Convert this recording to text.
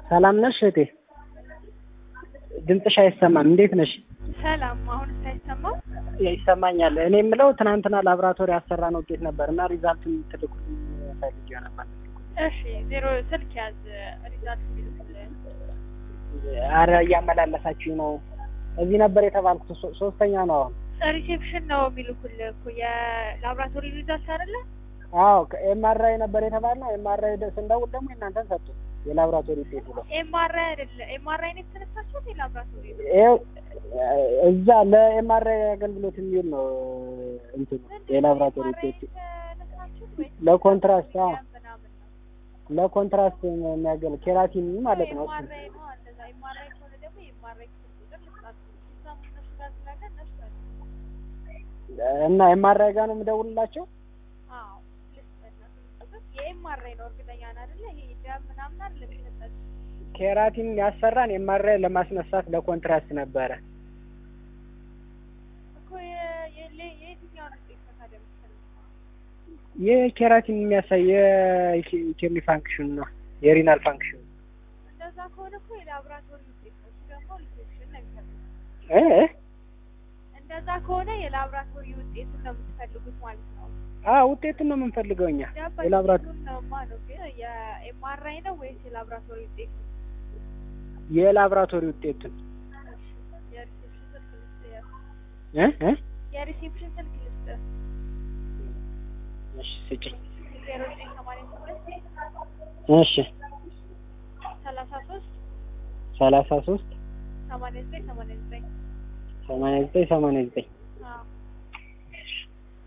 ሰላም ነሽ እህቴ? ድምፅሽ አይሰማም። እንዴት ነሽ? ሰላም። አሁን ሳይሰማው ይሰማኛል። እኔ የምለው ትናንትና ላቦራቶሪ ያሰራን ውጤት ነበር እና ሪዛልቱን ትልኩልኝ ፈልጌው ነበር። እሺ፣ ዜሮ ስልክ ያዝ ሪዛልት የሚልክልህ አረ እያመላለሳችሁኝ ነው። እዚህ ነበር የተባልኩት። ሶ- ሶስተኛ ነው አሁን። ሪሴፕሽን ነው የሚልኩልህ እኮ የላብራቶሪ ሪዛልት አይደለ? አዎ ኤምአርአይ ነበር የተባልነው። ኤምአርአይ ስንደውል ደግሞ የእናንተን ሰጡ የላቦራቶሪ ውጤት ብሎ ኤምአርአይ አይደለ? ኤምአርአይ ነው የተነሳችሁት የላብራቶሪ ይኸው እዛ ለኤምአርአይ አገልግሎት የሚውል ነው እንትኑ የላቦራቶሪ ውጤት ተነሳችሁት ወይ ለኮንትራስት አዎ ምናምን ነው? ለኮንትራስት የሚያገል ኬራቲን ማለት ነው እሱ ኤምአርአይ ነው እንደዛ። ኤምአርአይ ከሆነ ደግሞ የኤምአርአይ ክፍል ቁጥር ልስጣችሁ። ሲስተሙ እነሱ ጋር ስላለ እነሱ ጋር እና ኤምአርአይ ጋር ነው የምደውልላቸው። አዎ ልስጥ የኤምአርአይ ነው እርግጠኛ ነህ አይደለ? ይሄ ደም ምናምን አይደለም የሚሰጣችሁ ኬራቲን ያሰራን ኤምአርአይ ለማስነሳት ለኮንትራስት ነበረ። እኮ የ- የለ- የየትኛውን ውጤት ነው ታዲያ የምትፈልገው? የኬራቲን የሚያሳይ የኪድኒ ፋንክሽን ነው የሪናል ፋንክሽን እንደዛ ከሆነ እኮ የላብራቶሪ ውጤት ነው። እሱ ደግሞ ሪሴፕሽን ነው የሚፈልጉት። እ እንደዛ ከሆነ የላብራቶሪ ውጤቱን ነው የምትፈልጉት ማለት ነው። አ ውጤቱን ነው የምንፈልገው እኛ ገባኝ። የላብራቶሪ እሱን ነውማ ነው ግን የኤምአርአይ ነው ወይስ የላብራቶሪ ውጤት ነው? የላብራቶሪ ውጤቱን የሪሴፕሽን ስልክ ልስጥ። እ እ የሪሴፕሽን ስልክ ልስጥ። እሺ ስጭኝ። ዜሮ ዘጠኝ ሰማንያ ስምንት እሺ ሰላሳ ሶስት ሰላሳ ሶስት ሰማንያ ዘጠኝ ሰማንያ ዘጠኝ ሰማንያ ዘጠኝ ሰማንያ ዘጠኝ